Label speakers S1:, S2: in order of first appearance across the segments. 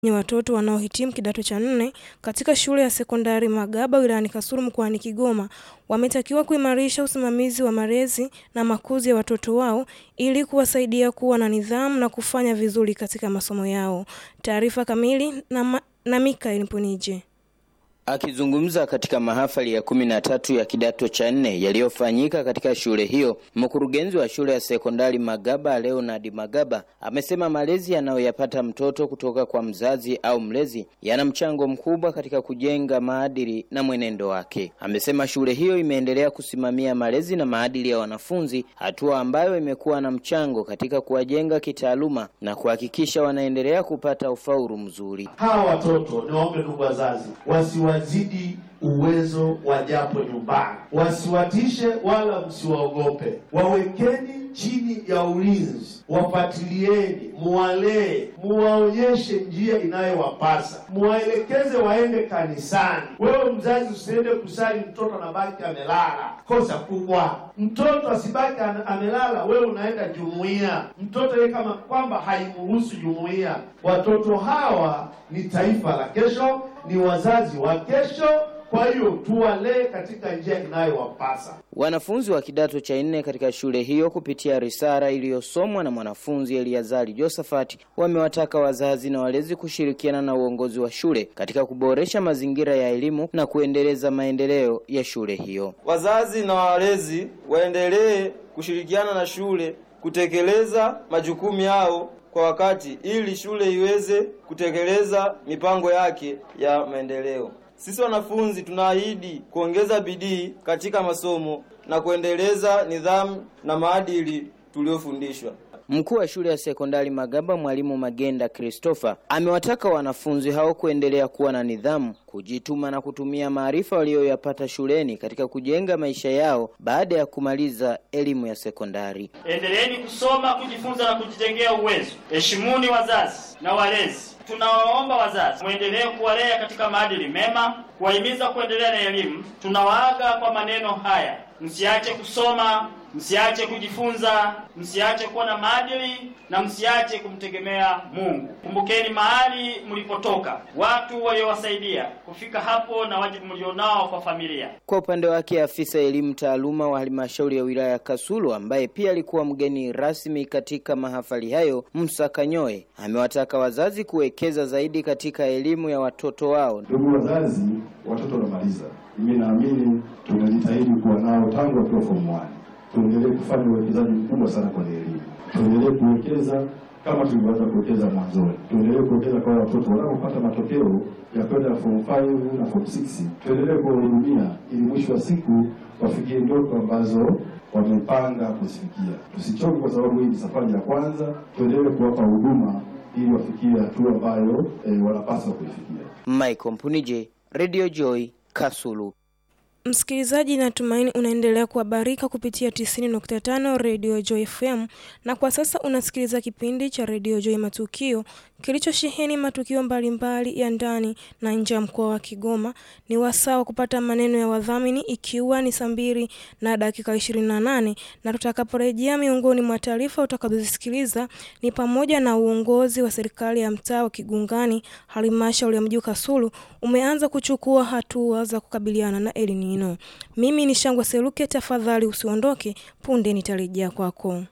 S1: ni watoto wanaohitimu kidato cha nne katika shule ya sekondari Magaba wilayani Kasulu mkoani Kigoma wametakiwa kuimarisha usimamizi wa malezi na makuzi ya watoto wao ili kuwasaidia kuwa na nidhamu na kufanya vizuri katika masomo yao. Taarifa kamili na, ma, na Mikael Mpunije.
S2: Akizungumza katika mahafali ya kumi na tatu ya kidato cha nne yaliyofanyika katika shule hiyo, mkurugenzi wa shule ya sekondari Magaba Leonard Magaba amesema malezi yanayoyapata mtoto kutoka kwa mzazi au mlezi yana mchango mkubwa katika kujenga maadili na mwenendo wake. Amesema shule hiyo imeendelea kusimamia malezi na maadili ya wanafunzi, hatua ambayo imekuwa na mchango katika kuwajenga kitaaluma na kuhakikisha wanaendelea kupata ufaulu mzuri.
S3: Hawa watoto ni waombe, ndugu wazazi, wasiwazidi uwezo wa japo nyumbani, wasiwatishe wala msiwaogope, wawekeni chini ya ulinzi, wafuatilieni, muwalee, muwaonyeshe njia inayowapasa, muwaelekeze waende kanisani. Wewe mzazi usiende kusali, mtoto anabaki amelala, kosa kubwa. Mtoto asibaki amelala, wewe unaenda jumuiya, mtoto yeye kama kwamba haimruhusu jumuiya. Watoto hawa ni taifa la kesho, ni wazazi wa kesho. Kwa hiyo tuwalee katika njia inayowapasa.
S2: Wanafunzi wa kidato cha nne katika shule hiyo kupitia risala iliyosomwa na mwanafunzi Eliazari Josephat wamewataka wazazi na walezi kushirikiana na uongozi wa shule katika kuboresha mazingira ya elimu na kuendeleza maendeleo ya shule hiyo.
S4: Wazazi na walezi waendelee kushirikiana na shule kutekeleza majukumu yao kwa wakati ili shule iweze kutekeleza mipango yake ya maendeleo. Sisi wanafunzi tunaahidi kuongeza bidii katika masomo na kuendeleza nidhamu na maadili tuliyofundishwa.
S2: Mkuu wa shule ya sekondari Magaba, mwalimu Magenda Christopher, amewataka wanafunzi hao kuendelea kuwa na nidhamu, kujituma na kutumia maarifa waliyoyapata shuleni katika kujenga maisha yao baada ya kumaliza elimu ya sekondari.
S5: Endeleeni kusoma, kujifunza na kujijengea uwezo. Heshimuni wazazi na walezi. Tunawaomba wazazi mwendelee kuwalea katika maadili mema, kuwahimiza kuendelea na elimu. Tunawaaga kwa maneno haya: msiache kusoma, msiache kujifunza, msiache kuwa na maadili na msiache kumtegemea Mungu. Kumbukeni mahali mlipotoka, watu waliowasaidia kufika hapo na wajibu mlionao kwa familia.
S2: Kwa upande wake, afisa elimu taaluma wa halmashauri ya wilaya ya Kasulu ambaye pia alikuwa mgeni rasmi katika mahafali hayo, Musa Kanyoe, amewataka wazazi kuwekeza zaidi katika elimu ya watoto wao.
S6: Ndugu wazazi, watoto wanamaliza, mimi naamini tunajitahidi kuwa nao tangu wakiwa form 1 tuendelee kufanya uwekezaji mkubwa sana kwenye elimu, tuendelee kuwekeza kama tulivyoanza kuwekeza mwanzoni, tuendelee kuwekeza kwa watoto wanapopata matokeo ya kwenda form 5 na form 6, tuendelee kuwahudumia ili mwisho wa siku wafikie ndoto ambazo wamepanga kuzifikia. Tusichoke kwa sababu hii ni safari ya kwanza, tuendelee kuwapa huduma ili wafikie hatua ambayo e, wanapaswa kuifikia.
S2: Michael Mpunije, Radio Joy, Kasulu.
S1: Msikilizaji, natumaini unaendelea kuhabarika kupitia 90.5 Radio Joy FM, na kwa sasa unasikiliza kipindi cha Radio Joy Matukio kilichosheheni matukio mbalimbali mbali ya ndani na nje ya mkoa wa Kigoma. Ni wasaa wa kupata maneno ya wadhamini, ikiwa ni saa mbili na dakika 28, na tutakaporejea, miongoni mwa taarifa utakazozisikiliza ni pamoja na uongozi wa serikali ya mtaa wa Kigungani, halmashauri ya mji Kasulu umeanza kuchukua hatua za kukabiliana na El Nino. Mimi ni Shangwa Seruke, tafadhali usiondoke, punde nitarejea kwako.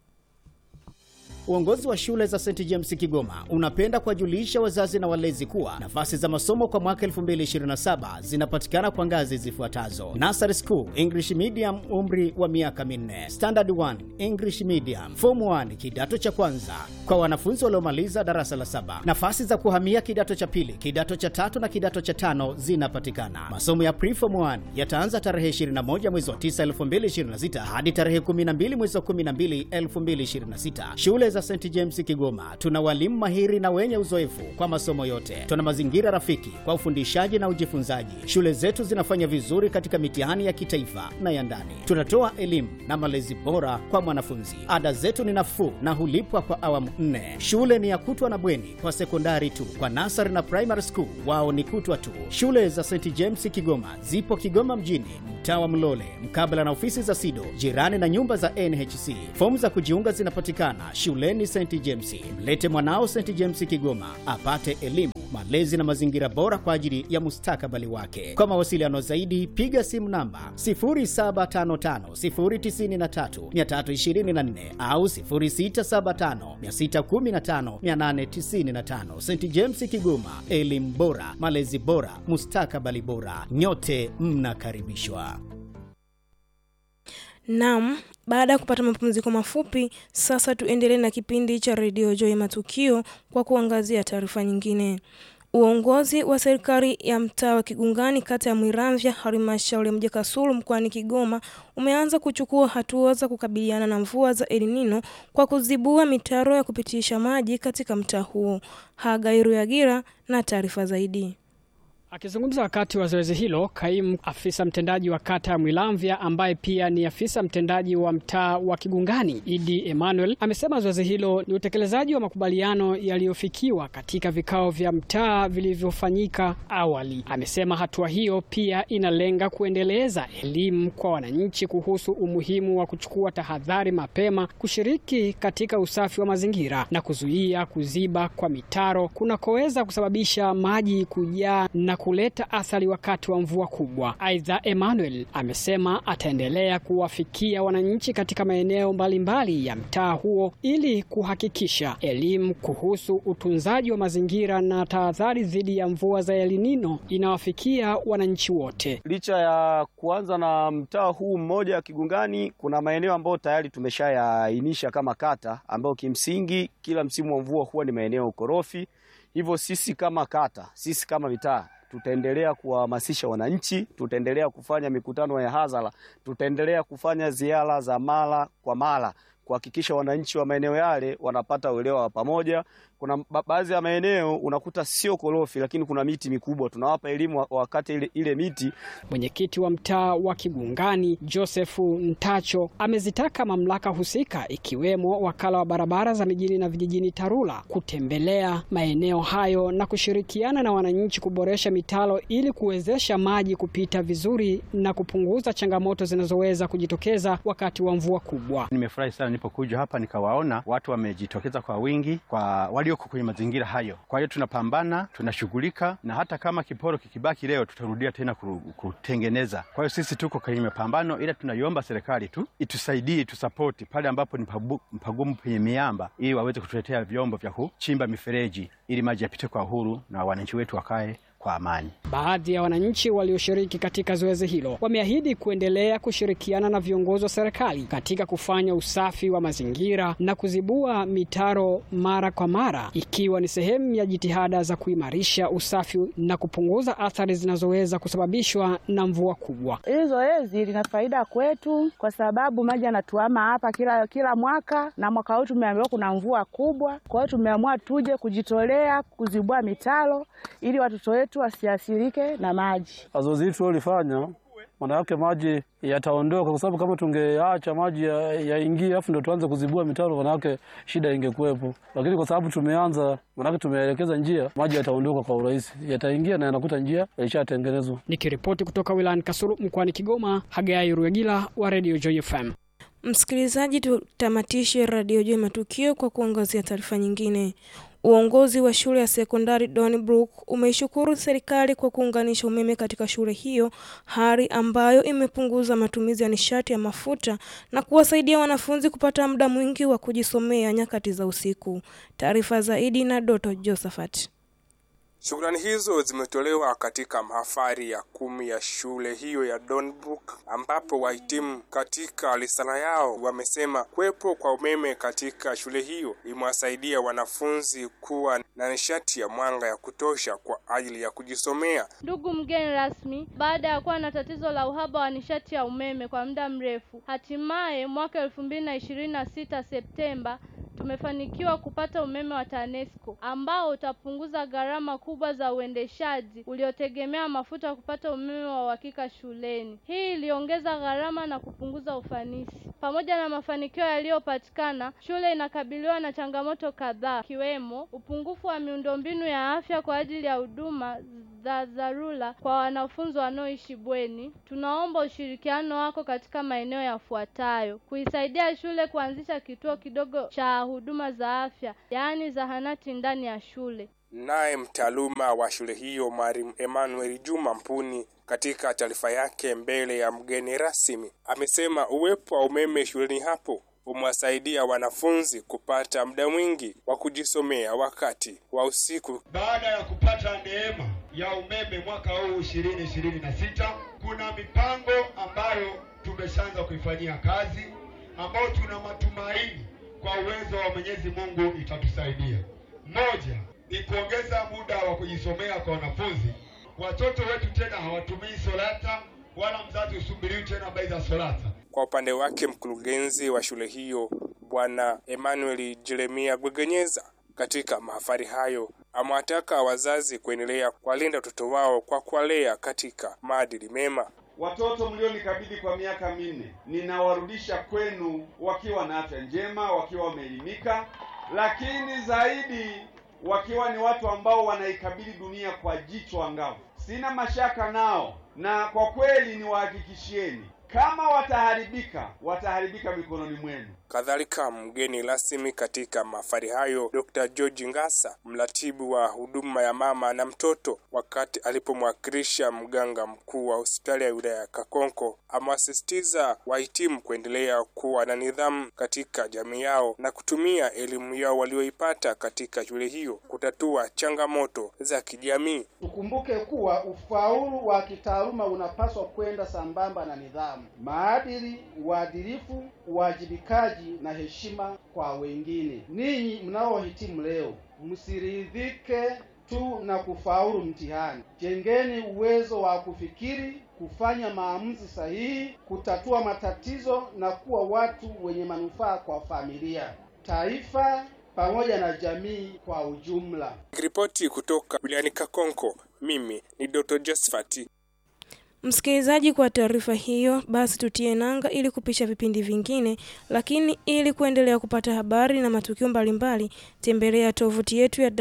S7: Uongozi wa shule za St James Kigoma unapenda kuwajulisha wazazi na walezi kuwa nafasi za masomo kwa mwaka 2027 zinapatikana kwa ngazi zifuatazo: Nursery School English Medium, umri wa miaka minne; Standard 1 English Medium; Form 1 kidato cha kwanza kwa wanafunzi waliomaliza darasa la saba. Nafasi za kuhamia kidato cha pili, kidato cha tatu na kidato cha tano zinapatikana. Masomo ya Preform 1 yataanza tarehe 21 mwezi wa 9 2026 hadi tarehe 12 mwezi wa 12 2026. Shule za St James Kigoma tuna walimu mahiri na wenye uzoefu kwa masomo yote. Tuna mazingira rafiki kwa ufundishaji na ujifunzaji. Shule zetu zinafanya vizuri katika mitihani ya kitaifa na ya ndani. Tunatoa elimu na malezi bora kwa mwanafunzi. Ada zetu ni nafuu na hulipwa kwa awamu nne. Shule ni ya kutwa na bweni kwa sekondari tu. Kwa nasari na primary school wao ni kutwa tu. Shule za St James Kigoma zipo Kigoma mjini, mtaa wa Mlole, mkabala na ofisi za SIDO, jirani na nyumba za NHC. Fomu za kujiunga zinapatikana shule shuleni St James. Mlete mwanao St James Kigoma apate elimu, malezi na mazingira bora kwa ajili ya mustakabali wake. Kwa mawasiliano zaidi, piga simu namba 0755093324 au 0675615895. St James Kigoma, elimu bora, malezi bora, mustakabali bora. Nyote mnakaribishwa.
S1: Naam, baada ya kupata mapumziko mafupi, sasa tuendelee na kipindi cha redio Joy Matukio kwa kuangazia taarifa nyingine. Uongozi wa serikali ya mtaa wa Kigungani kata ya Mwiramvya halmashauri ya Mji Kasulu mkoani Kigoma umeanza kuchukua hatua za kukabiliana na mvua za El Nino kwa kuzibua mitaro ya kupitisha maji katika mtaa huo. Hagairu Yagira na taarifa zaidi.
S8: Akizungumza wakati wa zoezi hilo, kaimu afisa mtendaji wa kata ya Mwilamvya ambaye pia ni afisa mtendaji wa mtaa wa Kigungani, Idi Emmanuel, amesema zoezi hilo ni utekelezaji wa makubaliano yaliyofikiwa katika vikao vya mtaa vilivyofanyika awali. Amesema hatua hiyo pia inalenga kuendeleza elimu kwa wananchi kuhusu umuhimu wa kuchukua tahadhari mapema, kushiriki katika usafi wa mazingira na kuzuia kuziba kwa mitaro kunakoweza kusababisha maji kujaa na kuleta athari wakati wa mvua kubwa. Aidha, Emmanuel amesema ataendelea kuwafikia wananchi katika maeneo mbalimbali ya mtaa huo ili kuhakikisha elimu kuhusu utunzaji wa mazingira na tahadhari dhidi ya mvua za El Nino inawafikia wananchi wote.
S9: Licha ya kuanza na mtaa huu mmoja wa Kigungani, kuna maeneo ambayo tayari tumeshayaainisha kama kata, ambayo kimsingi kila msimu wa mvua huwa ni maeneo ukorofi. Hivyo sisi kama kata, sisi kama mitaa tutaendelea kuwahamasisha wananchi, tutaendelea kufanya mikutano ya hadhara, tutaendelea kufanya ziara za mara kwa mara kuhakikisha wananchi wa maeneo yale wanapata uelewa wa pamoja. Kuna baadhi ya maeneo unakuta sio korofi, lakini kuna miti mikubwa, tunawapa elimu wakati ile, ile miti.
S8: Mwenyekiti wa mtaa wa Kigungani Josefu Ntacho amezitaka mamlaka husika ikiwemo wakala wa barabara za mijini na vijijini TARURA kutembelea maeneo hayo na kushirikiana na wananchi kuboresha mitaro ili kuwezesha maji kupita vizuri na kupunguza changamoto zinazoweza kujitokeza wakati wa mvua kubwa.
S10: Nimefurahi sana nilipokuja hapa nikawaona watu wamejitokeza kwa wingi kwa walioko kwenye mazingira hayo. Kwa hiyo tunapambana, tunashughulika, na hata kama kiporo kikibaki leo tutarudia tena kutengeneza. Kwa hiyo sisi tuko kwenye mapambano, ila tunaiomba serikali tu itusaidie, tusapoti pale ambapo ni pagumu penye miamba, ili waweze kutuletea vyombo vya kuchimba mifereji ili maji yapite kwa uhuru na wananchi wetu wakae kwa amani.
S8: Baadhi ya wananchi walioshiriki katika zoezi hilo wameahidi kuendelea kushirikiana na viongozi wa serikali katika kufanya usafi wa mazingira na kuzibua mitaro mara kwa mara, ikiwa ni sehemu ya jitihada za kuimarisha usafi na kupunguza athari zinazoweza kusababishwa na mvua kubwa.
S11: Hili zoezi lina faida kwetu kwa sababu maji yanatuama hapa kila, kila mwaka na mwaka huu tumeambiwa kuna mvua kubwa. Kwa hiyo tumeamua tuje kujitolea kuzibua mitaro ili watoto wetu wasiathirike na maji.
S12: Zoezi hili tulilofanya maana yake maji yataondoka, kwa sababu kama tungeacha maji yaingie ya afu ndio tuanze kuzibua mitaro, maana yake shida ingekuwepo. Lakini kwa sababu tumeanza, maana yake tumeelekeza njia, maji yataondoka kwa urahisi, yataingia na yanakuta njia ilishatengenezwa.
S8: Nikiripoti kutoka wilayani Kasulu mkoani Kigoma, Hagai Ruegila wa Radio Joy FM.
S1: Msikilizaji, tutamatishe Radio Joy Matukio kwa kuangazia taarifa nyingine. Uongozi wa shule ya sekondari Donnybrook umeishukuru serikali kwa kuunganisha umeme katika shule hiyo, hali ambayo imepunguza matumizi ya nishati ya mafuta na kuwasaidia wanafunzi kupata muda mwingi wa kujisomea nyakati za usiku. Taarifa zaidi na Doto Josephat.
S13: Shukrani hizo zimetolewa katika mahafali ya kumi ya shule hiyo ya Donnybrook ambapo wahitimu katika risala yao wamesema kuwepo kwa umeme katika shule hiyo imewasaidia wanafunzi kuwa na nishati ya mwanga ya kutosha kwa ajili ya kujisomea.
S14: Ndugu mgeni rasmi, baada ya kuwa na tatizo la uhaba wa nishati ya umeme kwa muda mrefu, hatimaye mwaka elfu mbili na ishirini na sita Septemba tumefanikiwa kupata umeme wa TANESCO ambao utapunguza gharama kubwa za uendeshaji uliotegemea mafuta kupata umeme wa uhakika shuleni. Hii iliongeza gharama na kupunguza ufanisi. Pamoja na mafanikio yaliyopatikana, shule inakabiliwa na changamoto kadhaa, ikiwemo upungufu wa miundombinu ya afya kwa ajili ya huduma za dharura kwa wanafunzi wanaoishi bweni. Tunaomba ushirikiano wako katika maeneo yafuatayo: kuisaidia shule kuanzisha kituo kidogo cha huduma za afya, yaani zahanati ndani ya shule.
S13: Naye mtaaluma wa shule hiyo Mwalimu Emmanuel Juma Mpuni katika taarifa yake mbele ya mgeni rasmi amesema uwepo wa umeme shuleni hapo umewasaidia wanafunzi kupata muda mwingi wa kujisomea wakati wa usiku.
S15: Baada ya kupata neema ya umeme mwaka huu ishirini ishirini na sita kuna mipango ambayo tumeshaanza kuifanyia kazi ambayo tuna matumaini kwa uwezo wa Mwenyezi Mungu itatusaidia. Moja ni kuongeza muda wa kujisomea kwa wanafunzi. Watoto wetu tena hawatumii solata wala mzazi usubiriwi tena bei za solata.
S13: Kwa upande wake mkurugenzi wa shule hiyo Bwana Emmanuel Jeremia Gwegenyeza katika mahafali hayo amewataka wazazi kuendelea kuwalinda watoto wao kwa kuwalea katika maadili mema.
S16: Watoto mlionikabidhi kwa miaka minne ninawarudisha kwenu wakiwa na afya njema, wakiwa wameelimika, lakini zaidi wakiwa ni watu ambao wanaikabili dunia kwa jicho angavu. Sina mashaka nao, na kwa kweli niwahakikishieni kama wataharibika, wataharibika mikononi mwenu.
S13: Kadhalika, mgeni rasmi katika mahafali hayo Dr. George Ngasa, mratibu wa huduma ya mama na mtoto, wakati alipomwakilisha mganga mkuu wa hospitali ya wilaya ya Kakonko, amewasisitiza wahitimu kuendelea kuwa na nidhamu katika jamii yao na kutumia elimu yao walioipata katika shule hiyo kutatua changamoto za kijamii.
S17: Tukumbuke kuwa ufaulu wa kitaaluma unapaswa kwenda sambamba na nidhamu, maadili, uadilifu, uwajibikaji na heshima kwa wengine. Ninyi mnaohitimu leo, msiridhike tu na kufaulu mtihani. Jengeni uwezo wa kufikiri, kufanya maamuzi sahihi, kutatua matatizo na kuwa watu wenye manufaa kwa familia, taifa pamoja na jamii kwa ujumla.
S13: Ripoti kutoka wilayani Kakonko, mimi ni Dr. Josephat
S1: Msikilizaji, kwa taarifa hiyo basi tutie nanga ili kupisha vipindi vingine, lakini ili kuendelea kupata habari na matukio mbalimbali, tembelea tovuti yetu ya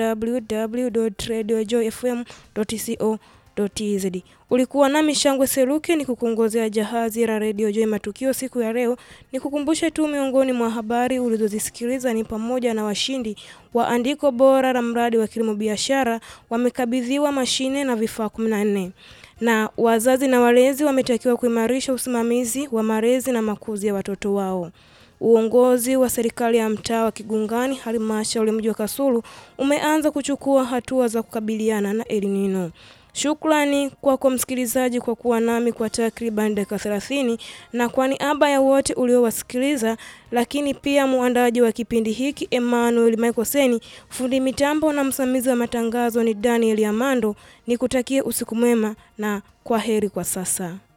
S1: www.radiojoyfm.co.tz. Ulikuwa nami Shangwe Seruke ni kukuongozea jahazi la Radio Joy matukio siku ya leo. Ni kukumbushe tu miongoni mwa habari ulizozisikiliza ni pamoja na washindi wa andiko bora la mradi wa kilimo biashara wamekabidhiwa mashine na vifaa 14 na wazazi na walezi wametakiwa kuimarisha usimamizi wa malezi na makuzi ya watoto wao. Uongozi wa serikali ya mtaa wa Kigungani, halmashauri mji wa Kasulu umeanza kuchukua hatua za kukabiliana na El Nino. Shukrani kwako msikilizaji kwa kuwa nami kwa takriban dakika 30 na kwa niaba ya wote uliowasikiliza, lakini pia muandaji wa kipindi hiki Emmanuel Michael Seni, fundi mitambo na msimamizi wa matangazo ni Daniel Amando. Nikutakie usiku mwema na kwa heri kwa sasa.